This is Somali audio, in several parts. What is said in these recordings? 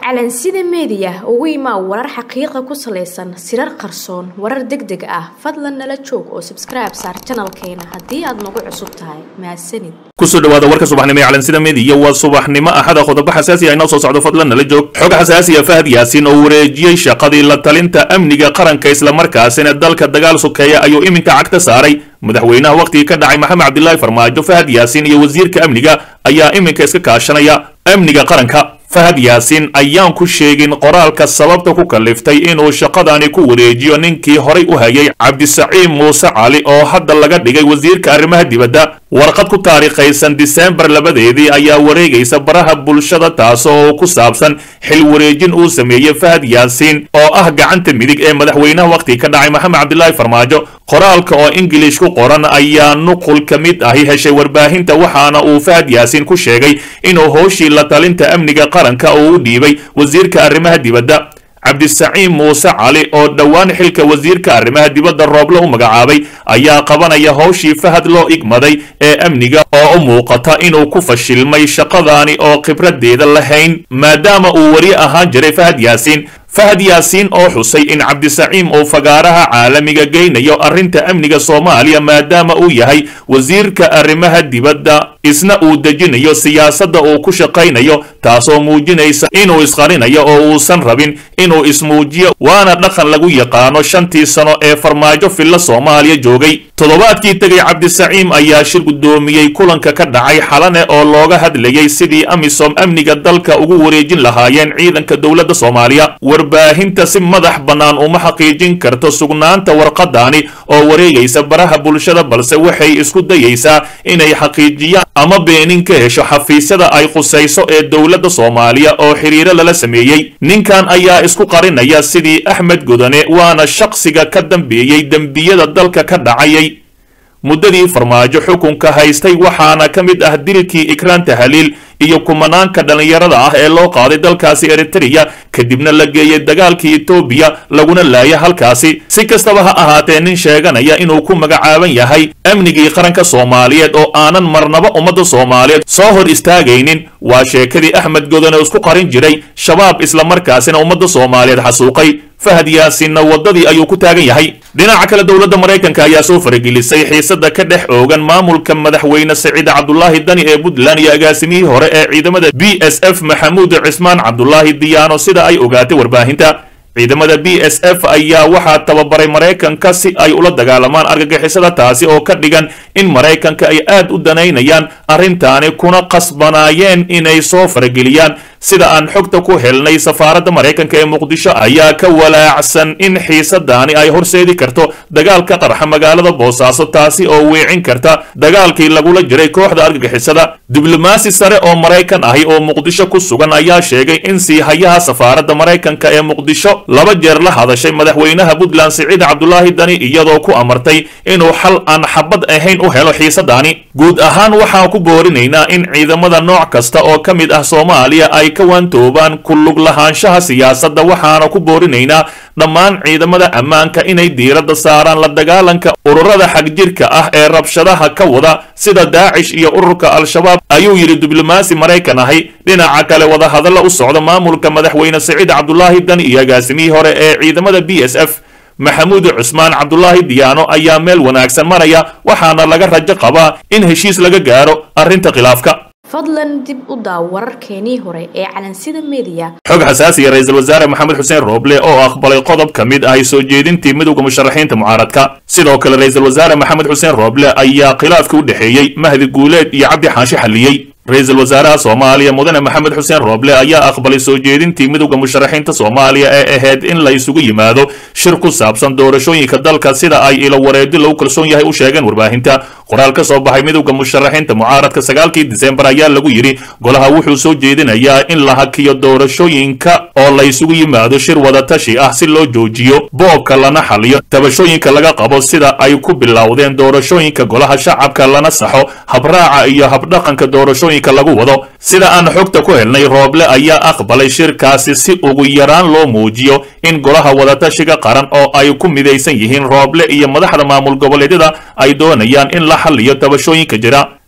calansida meediya ugu imaa warar xaqiiqa ku salaysan sirar qarsoon warar deg deg ah fadlan nala joog oo sabskribe saar janalkeena haddii aad nagu cusub tahay mahadsanid kusoo dhawaada warka subaxnimo ee calansida meediya waa subaxnimo axada qodobo xasaasi ah inoo soo socdo fadlan nala joog xog xasaasiya fahad yaasiin oo wareejiyey shaqadii la talinta amniga qaranka islamarkaasina dalka dagaal sokeeya ayuu iminka cagta saaray madaxweynaha wakhtigii ka dhacay maxamed cabdilaahi farmaajo fahad yaasiin iyo wasiirka amniga ayaa iminka iska kaashanaya amniga qaranka fahad yaasiin ayaan ku sheegin qoraalka sababta ku kaliftay inuu shaqadani ku wareejiyo ninkii horay u hayay cabdisaciid muuse cali oo hadda laga dhigay wasiirka arrimaha dibadda warqad ku taariikhaysan diseembar labadeedii ayaa wareegaysa baraha bulshada taasoo ku saabsan xil wareejin uu sameeyey fahad yaasiin oo ah gacanta midig ee madaxweynaha wakhtiga ka dhacay maxamed cabdilaahi farmaajo qoraalka oo ingilish ku qoran ayaa nuqul ka mid ahi heshay warbaahinta waxaana uu fahad yaasiin ku sheegay inuu howshii la talinta amniga qaranka uu u dhiibay wasiirka arrimaha dibadda cabdisaciid muuse cali oo dhowaan xilka wasiirka arrimaha dibadda rooble u magacaabay ayaa qabanaya howshii fahad loo igmaday ee amniga oo u muuqata inuu ku fashilmay shaqadaani oo khibradeeda lahayn maadaama uu weli ahaan jiray fahad yaasiin fahad yaasiin oo xusay in cabdisaciim uu fagaaraha caalamiga geynayo arrinta amniga soomaaliya maadaama uu yahay wasiirka arrimaha dibadda isna uu dejinayo siyaasadda uu ku shaqaynayo taasoo muujinaysa inuu isqarinayo oo uusan rabin inuu ismuujiyo waana dhaqan lagu yaqaano shantii sano ee farmaajo filla soomaaliya joogay toddobaadkii tegay cabdisaciim ayaa shir guddoomiyey kulanka ka dhacay xalane oo looga hadlayay sidii amisom amniga dalka ugu wareejin lahaayeen ciidanka dowladda soomaaliya warbaahinta si madax bannaan uma xaqiijin karto sugnaanta warqadaani oo wareegaysa baraha bulshada balse waxay isku dayaysaa inay xaqiijiyaan ama beenin ka hesho xafiisyada ay qusayso ee dowladda soomaaliya oo xiriiro lala sameeyey ninkan ayaa isku qarinaya sidii axmed godane waana shaqsiga ka dambeeyey dembiyada dalka ka dhacayay muddadii farmaajo xukunka haystay waxaana ka mid ah dilkii ikraan tahaliil iyo kumanaanka dhallinyarada ah ee loo qaaday dalkaasi eritreya kadibna la geeyey dagaalkii etoobiya laguna laaya halkaasi si kastaba ha ahaatee nin sheeganaya inuu ku magacaaban yahay amnigii qaranka soomaaliyeed oo aanan marnaba ummadda soomaaliyeed soo hor istaagaynin waa sheekadii axmed godone isku qarin jiray shabaab islamarkaasina ummadda soomaaliyeed xasuuqay fahad yaasiinna waddadii ayuu ku taagan yahay dhinaca kale dowladda maraykanka ayaa soo faragelisay xiisada ka dhex oogan maamulka madaxweyne saciid cabdulaahi dani ee puntland iyo agaasimihii hore ee ciidamada b s f maxamuud cismaan cabdulaahi diyaano sida ay ogaatay warbaahinta ciidamada b s f ayaa waxaa tababaray maraykanka si ay ula dagaalamaan argagixisada taasi oo ka dhigan in maraykanka ay aad u danaynayaan arrintaani kuna qasbanaayeen inay soo farageliyaan sida aan xogta ku helnay safaaradda maraykanka ee muqdisho ayaa ka walaacsan in xiisadaani ay horseedi karto dagaalka qarxa magaalada boosaaso taasi oo weecin karta dagaalkii lagula jiray kooxda argagixisada diblomaasi sare oo maraykan ahi oo muqdisho ku sugan ayaa sheegay in siihayaha safaaradda maraykanka ee muqdisho laba jeer la hadashay madaxweynaha puntland siciid cabdulaahi dani iyadoo ku amartay inuu xal aan xabad ahayn u helo xiisadaani guud ahaan waxaan ku boorinaynaa in ciidamada nooc kasta oo ka mid ah soomaaliya ay ka waantoobaan ku lug lahaanshaha siyaasadda waxaana ku boorinaynaa dhammaan ciidamada ammaanka inay diiradda saaraan la dagaalanka ururada xagjirka ah ee rabshadaha ka wada sida daacish iyo ururka al-shabaab ayuu yidhi diblomaasi maraykan ahi dhinaca kale wadahadalla u socda maamulka madaxweyne saciid cabdulaahi dani iyo agaasimihii hore ee ciidamada b s f maxamuud cusmaan cabdulaahi diyaano ayaa meel wanaagsan maraya waxaana laga rajo qabaa in heshiis laga gaaro arrinta khilaafka fadlan dib u daaw wararkeenii hore ee calansida meediya xog xasaasiya ra-iisul wasaare maxamed xuseen rooble oo aqbalay qodob ka mid ahi soo jeedintii midowda musharaxiinta mucaaradka sidoo kale ra-iisul wasaare maxamed xuseen rooble ayaa khilaafka u dhexeeyey mahdi guuleed iyo cabdi xaashi xalliyey ra-iisul wasaaraha soomaaliya mudane maxamed xuseen rooble ayaa aqbalay soo jeedintii midowda musharaxiinta soomaaliya ee ahayd in la isugu yimaado shir ku saabsan doorashooyinka dalka sida ay ilo wareedi lagu kalsoon yahay u sheegeen warbaahinta qoraal ka soo baxay midowda musharaxiinta mucaaradka sagaalkii disembar ayaa lagu yidhi golaha wuxuu soo jeedinayaa in la hakiyo doorashooyinka oo la isugu yimaado shir wadatashi ah si loo joojiyo boobka lana xaliyo tabashooyinka laga qabo sida ay ku bilowdeen doorashooyinka golaha shacabka lana saxo habraaca iyo habdhaqanka doorashooyinka lagu wado sida aan xogta ku helnay rooble ayaa aqbalay shirkaasi si ugu yaraan loo muujiyo in golaha wadatashiga qaran oo ay ku midaysan yihiin rooble iyo madaxda maamul goboleedyada ay doonayaan in la xaliyo tabashooyinka jira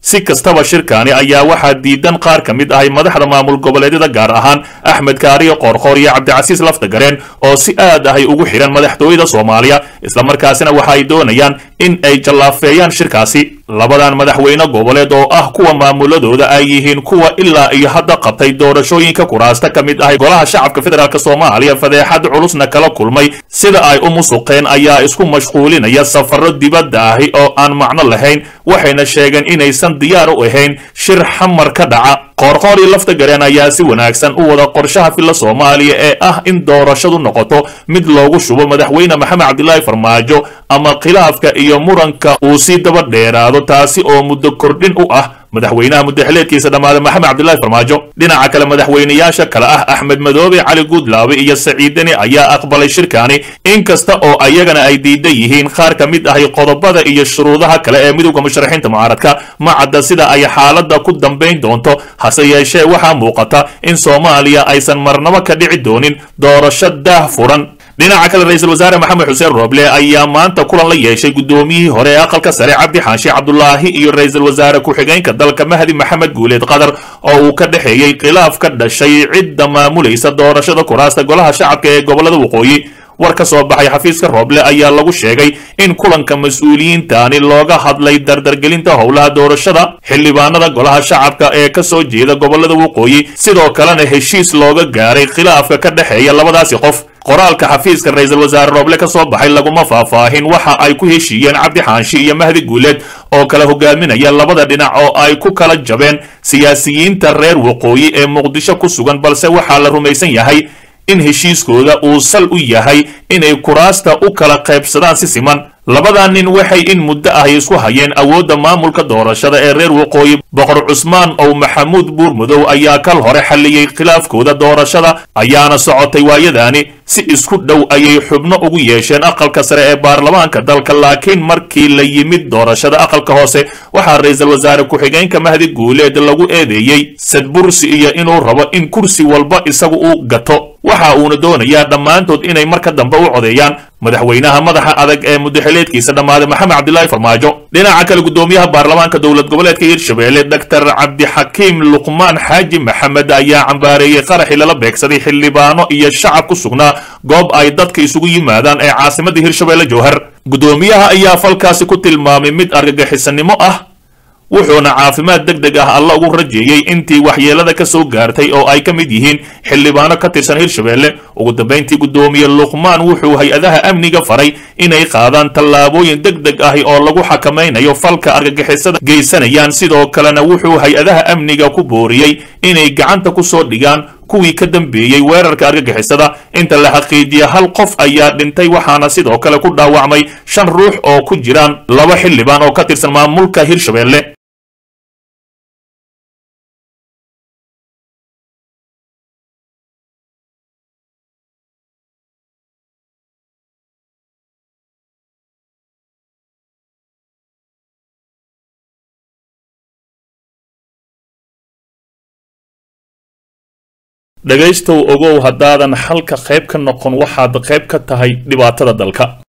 si kastaba shirkaani ayaa waxaa diidan qaar ka mid ahay madaxda maamul goboleedyada gaar ahaan axmed kaariyo qoorqoor iyo cabdicasiis laftagareen oo si aad ahay ugu xidhan madaxtooyada soomaaliya islamarkaasina waxa ay doonayaan in ay jallaafeeyaan shirkaasi labadan madaxweyne goboleed oo ah kuwa maamuladooda ay yihiin kuwa ilaa iyo hadda qabtay doorashooyinka kuraasta ka mid ahay golaha shacabka federaalk soomaaliya fadeexad culusna kala kulmay sida ay u musuqeen ayaa isku mashquulinaya safaro dibadda ahi oo aan macno lahayn waxayna sheegeen inaysan diyaar u ahayn shir xamar ka dhaca qoorqoor iyo lafta gareen ayaa si wanaagsan u wada qorshaha filla soomaaliya ee ah in doorashadu noqoto mid loogu shubo madaxweyne maxamed cabdilaahi farmaajo ama khilaafka iyo muranka uu sii daba dheeraado taasi oo muddo kordhin u ah madaxweynaha muddaxileedkiisa dhammaada maxamed cabdilaahi farmaajo dhinaca kale madaxweynayaasha kale ah axmed madoobe cali guudlaabe iyo saciidani ayaa aqbalay shirkaani inkasta oo ayagana ay diidan yihiin qaar ka mid ahay qodobada iyo shuruudaha kale ee midowda musharaxiinta mucaaradka ma cadda sida ay xaaladda ku dambayn doonto hase yeeshee waxaa muuqata in soomaaliya aysan marnabo ka dhici doonin doorasho daah furan dhinaca kale ra-iisul wasaare maxamed xuseen rooble ayaa maanta kulan la yeeshay guddoomiyihii hore ee aqalka sare cabdi xaashi cabdulaahi iyo ra-iisul wasaare ku-xigeenka dalka mahdi maxamed guuleed qatar oo uu ka dhexeeyey khilaaf ka dhashay cidda maamulaysa doorashada kuraasta golaha shacabka ee gobolada waqooyi war ka soo baxay xafiiska rooble ayaa lagu sheegay in kulanka mas-uuliyiintaani looga hadlay dardargelinta howlaha doorashada xildhibaanada golaha shacabka ee ka soo jeeda gobolada waqooyi sidoo kalena heshiis looga gaaray khilaafka ka dhexeeya labadaasi qof qoraalka xafiiska ra-iisul wasaare rooble ka soo baxay laguma faahfaahin waxa ay ku heshiiyeen cabdi xaanshi iyo mahdi guuleed oo kala hogaaminaya labada dhinac oo ay ku kala jabeen siyaasiyiinta reer waqooyi ee muqdisho ku sugan balse waxaa la rumaysan yahay in heshiiskooda uu sal u yahay inay kuraasta u kala qaybsadaan si siman labadaa nin waxay in muddo ahy isku hayeen awoodda maamulka doorashada ee reer waqooyi boqor cusmaan ow maxamuud buurmudow ayaa kal hore xalliyey khilaafkooda doorashada ayaana socotay waayadaani si isku dhow ayay xubno ugu yeesheen aqalka sare ee baarlamaanka dalka laakiin markii la yimid doorashada aqalka hoose waxaa ra-iisul wasaare ku-xigeenka mahdi guuleed lagu eedeeyey sadbursi iyo inuu rabo in kursi walba isagu uu gato waxa uuna doonayaa dhammaantood inay marka dambe u codeeyaan madaxweynaha madaxa adag ee mudaxileedkiisa dhammaaday maxamed cabdilaahi farmaajo dhinaca kale guddoomiyaha baarlamaanka dowlad goboleedka hirshabelle doctor cabdixakiim luqmaan xaaji maxamed ayaa cambaareeyey qaraxii lala beegsaday xildhibaano iyo shacab ku sugnaa goob ay dadka isugu yimaadaan ee caasimadda hirshabelle jowhar guddoomiyaha ayaa falkaasi ku tilmaamay mid argagixisanimo ah wuxuuna caafimaad deg deg ah alla ugu rajeeyey intii waxyeelada ka soo gaartay oo ay ka mid yihiin xildhibaano ka tirsan hirshabelle ugu dambayntii guddoomiye luqmaan wuxuu hay-adaha amniga faray inay qaadaan tallaabooyin deg deg ahi oo lagu xakamaynayo falka argagixisada geysanayaan sidoo kalena wuxuu hay-adaha amniga ku booriyey inay gacanta ku soo dhigaan kuwii ka dambeeyey weerarka argagixisada inta la xaqiijiya hal qof ayaa dhintay waxaana sidoo kale ku dhaawacmay shan ruux oo ku jiraan laba xildhibaan oo ka tirsan maamulka hirshabelle dhegaystow ogow haddaadan xalka qayb ka noqon waxaad qayb ka tahay dhibaatada dalka